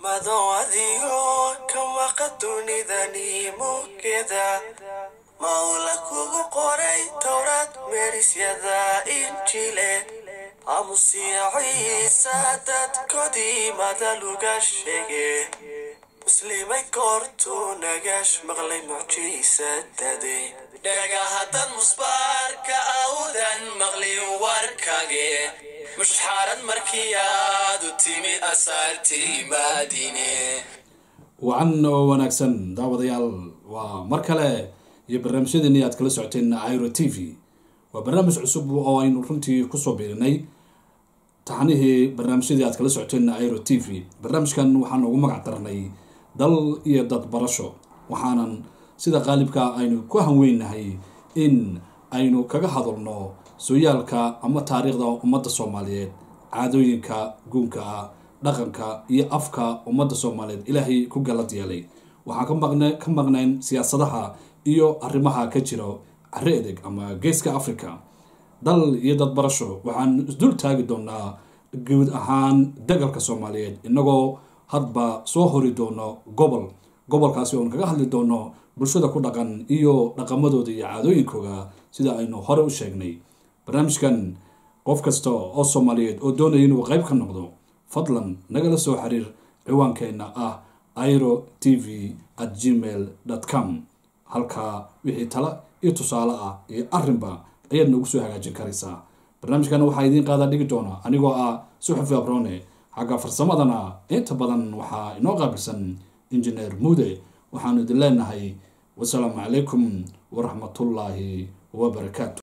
madoadiyo ka maqa dunidani mugeda mawla kugu qoray towraad meerisyada injile amusiya ciisa dadkodii madaluga sheege muslimay koortuu nagash maqlay mucjiisadade dhagahadad musbaarka awdan maqlin warkage mushxaarad markii aad u timid asaartii maadine wacan oo wanaagsan daawadayaal waa mar kale iyo barnaamijyadeeni aad kala socoteen iro t v waa barnaamij cusub oo aynu runtii kusoo biirinay taxnihii barnaamijyadii aad kala socoteen iro t v barnaamijkan waxaan ugu magac darnay dal iyo dad barasho waxaanan sida qaalibka aynu ku hanweynahay in aynu kaga hadalno sooyaalka ama taariikhda ummadda soomaaliyeed caadooyinka guunka ah dhaqanka iyo afka ummadda soomaaliyeed ilaahay ku galad yeelay waxaan kamaqn ka maqnayn siyaasadaha iyo arrimaha ka jira cari edeg ama geeska africa dal iyo dad barasho waxaan isdul taagi doonaa guud ahaan dagalka soomaaliyeed inagoo hadba soo hori doono gobol gobolkaasi oon kaga hadli doono bulshada ku dhaqan iyo dhaqamadooda iyo caadooyinkooda sida aynu hore u sheegnay barnaamijkan qof kasta oo soomaaliyeed oo doonaya inuu qeyb ka noqdo fadlan nagala soo xiriir ciwaankeenna ah iro t v at gmail com halkaa wixii tala iyo tusaale ah iyo arrinba ayaad noogu soo hagaajin karaysaa barnaamijkana waxaa idiin qaadaa dhigi doona anigoo ah suxufi abrone xagga farsamadana inta badan waxaa inoo qaabilsan injineer muude waxaanu idin leenahay wasalaamu calaykum waraxmatullaahi wabarakaatu